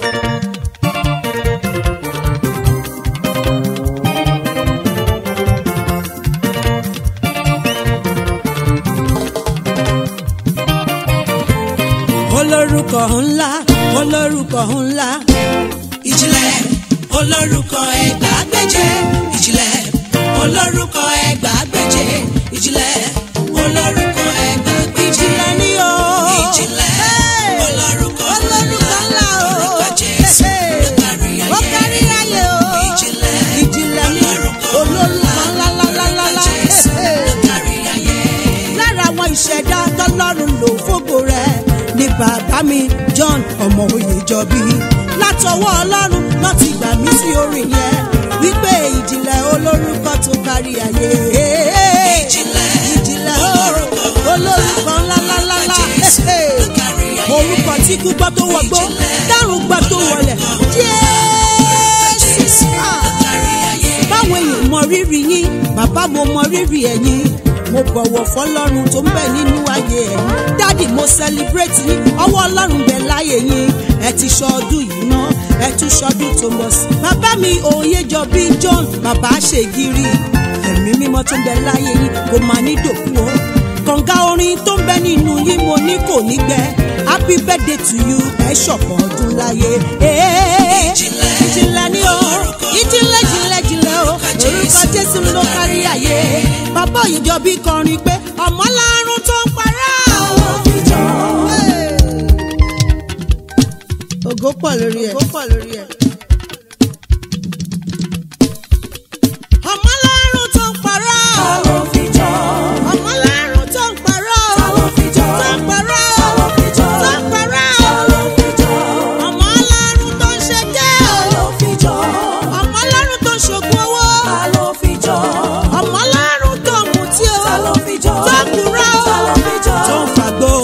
olórúkọ ńlá olórúkọ ńlá ìjìnlẹ̀ olórúkọ ẹgbàágbèje ìjìnlẹ̀ olórúkọ ẹgbàágbèje ìjìnlẹ̀ olórúkọ ẹgbàágbèje ìjìnlẹ̀ ni o ìjìnlẹ̀ olórúkọ olórúkọ ńlá o orúkọ Jésù ló ó kárí kárí ayé ayé o ìjìnlẹ̀ ìjìnlẹ̀ ni olórúkọ ńlá ńlá Jésù ló kárí ayé. lára àwọn ìṣẹ̀dá tọ́lọ́run lò fógo rẹ̀ ní bàbá mi John ọmọ Oyèjọ́bí látọwọ́ ọlọ́run náà ti gbà mí sí orin yẹn wípé ìjìnlẹ̀ olórúkọ tó kárí ayé. Ìjìnlẹ̀ ìjìnlẹ̀ olórúkọ olórúkọ ńláńláńlá Jésù ló kárí ayé. orúkọ tí kú gbọ́ tó wọgbó dárùn gbọ́ tó wọlẹ̀ Jésù. Jésù Ah ló kárí ayé. báwọn èèyàn mọ rírì yín bàbá mo mọ rírì ẹ̀yin mo bọ̀wọ̀ fọlọ́run tó ń bẹ nínú ayé ẹ̀ dáàdì mo celebrate yín ọwọ́ ọlọ́run bẹ láyé yín ẹ ti ṣọdún yìí ná ẹ tún ṣọdún tó ń bọ̀ sí. bàbá mi Oyèjọ́bí John bàbá ṣègìrì ẹ̀mí mímọ́ tó ń bẹ láyé yín kò máa ní dòkú o kànga orin tó ń bẹ nínú yín mo ní kò ní gbẹ happy birthday to you ẹ ṣọ̀pọ̀ ọdún láyé. Ìjìnlẹ̀ ìjìnlẹ̀ ni o ìjìnlẹ̀ ìjìnlẹ̀ ìjìnlẹ̀ o orúkọ Jésù ló kárí ayé bàbá Oyèjọ́bí kọrin pé ọmọ lárùn tó ń pará o. ògo pọ̀ lórí ẹ̀. ògo pọ̀ lórí ẹ̀. ọmọ lárùn tó ń pará o. ọmọ lárùn tó ń pará o. tó ń pará o. tó ń pará o. ọmọ lárùn tó ń ṣe jẹ́ o. ọmọ lárùn tó ń ṣògùn owó. ọmọ lárùn tó ń mutí o. tó ń kúrò o. tó ń fàgbó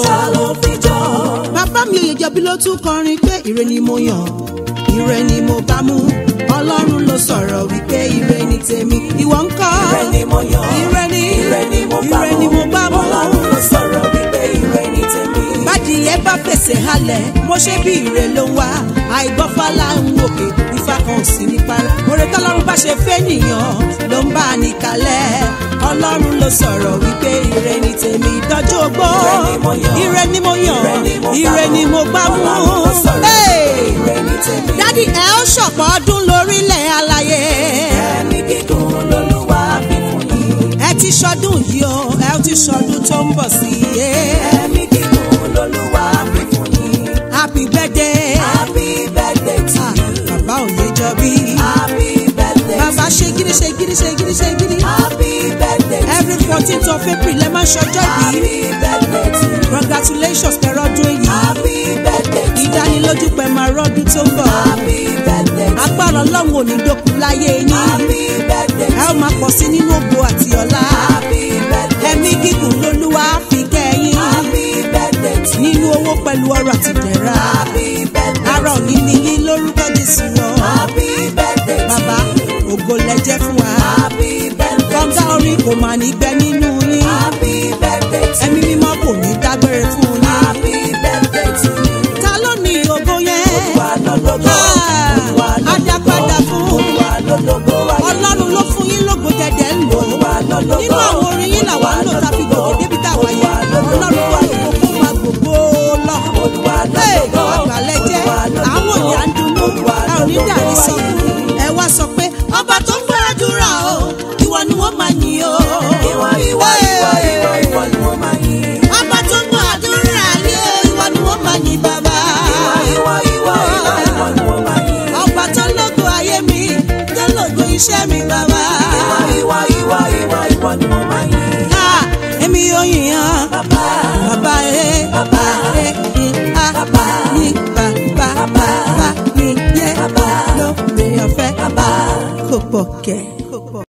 o bàbá mi Oyèjọ́bí ló tún kọrin pé ire ni mo yàn ire ni mo bá mú ọlọ́run ló sọ̀rọ̀ wípé ire ni tèmi ìwọ ń kọ́ Ire ni mo yàn, ire ni ire ni mo bá ire ni mo bá mú Ọlọ́run ló sọ̀rọ̀ wípé ire ni tèmi. bádìyẹ bá fèsè halẹ̀ mo ṣe bí ire ló ń wá àìgbọ́fálá ń wòkè ifá kan ò sí ní para oore tọ́lọ́run bá ṣe fẹ́ nìyàn ló ń bá a nìkalẹ̀ ọlọ́run ló sọ̀rọ̀ wípé ire ni tèmi ìdọ́jú ogbó Ire ni mo yàn, ire ni mo yàn ire ni mo bá ire ni mo bá mú. Ọlọ́run ló sọ̀rọ̀ Hey! wípé ire ni tèmi. dádì ẹ ó ṣọ̀pọ̀ ọdún lórílẹ̀ aláyé Ẹ̀mí gígùn lolúwa fi fún yín. ẹ ti ṣọdún yìí o ẹ ti ṣọdún tó ń bọ̀ sí i Ẹ̀mí gígùn lolúwa fi fún yín. happy birthday Happy birthday to Ah, you. bàbá Oyèjọ́bí Happy birthday bàbá ṣe gírí ṣe gírí ṣe gírí ṣe gírí Happy birthday to every fourteenth of April lẹ́ máa ṣọjọ́ ìbí Happy birthday to you. congratulations pẹ̀rọ ọdún èyí Happy birthday to you. ìdánilójú pẹ̀ máa rọ́dún tó ń bọ̀ Happy birthday to you. agbára ọlọ́run ò ní dókun láyé yín Happy birthday ẹ ó máa pọ̀ sí nínú ògo àti ọlá Happy birthday ẹ̀mí gígùn lolúwa fi kẹ́yìn Happy birthday to you. nínú owó pẹ̀lú ọrọ̀ àti ìdẹ̀ra Happy birthday ara òní ni yín lórúkọ Jésù lọ Happy birthday to bàbá you. ògo lẹ́jẹ́ fún wa Happy birthday kọ́ńtà orin kò mà ní gbẹ nínú yín Happy birthday to ẹ̀mí mímọ́ kò ní dágbére fún yín Happy birthday to you. ta ló ní ògo yẹn Olúwa lólógo. Olúwa Ah, adápadà fún Olúwa lólógo ayé. ọlọ́run ló fún yín lógo dẹ̀dẹ̀ ń lò Olúwa lólógo. nínú àwọn orin yín làwọn ń lò tá a fi gòkè débi tá a wà yẹn Olúwa lólógo. ọlọ́run wà lóko fún wa gbogbo lọ. Olúwa Hey, lólógo. àgbàlẹ̀ jẹ́ Olúwa lólógo. àwọn òní à ń dunnú Olúwa a ò ní lólógo dàrí sọ ayé. ẹ wá sọ pé ọba tó ń gbàdúrà o ìwọ ni wọ́n máa yìn o. Ìwọ ìwọ ìwọ ìwọ ìwọ ni wọ́n máa yìn. ọba tó ń gbàdúrà yé ìwọ ni wọ́n máa yìn bàbá. Ìwọ ìwọ ìwọ ìwọ ni wọ́n máa yìn. ọba tó lógo ayé mi tó lógo iṣẹ́ mi bàbá. Ìwọ ìwọ ìwọ ìwọ ni wọ́n máa yìn. Ah, èmi yóò yìn án. Bàbá Bàbá ẹ Bàbá. ẹ ní a Bàbá. ní bàbá Bàbá. bàbá ní yẹ Bàbá. lóde ọ̀fẹ́ bàbá. kò pọ̀ kẹ́.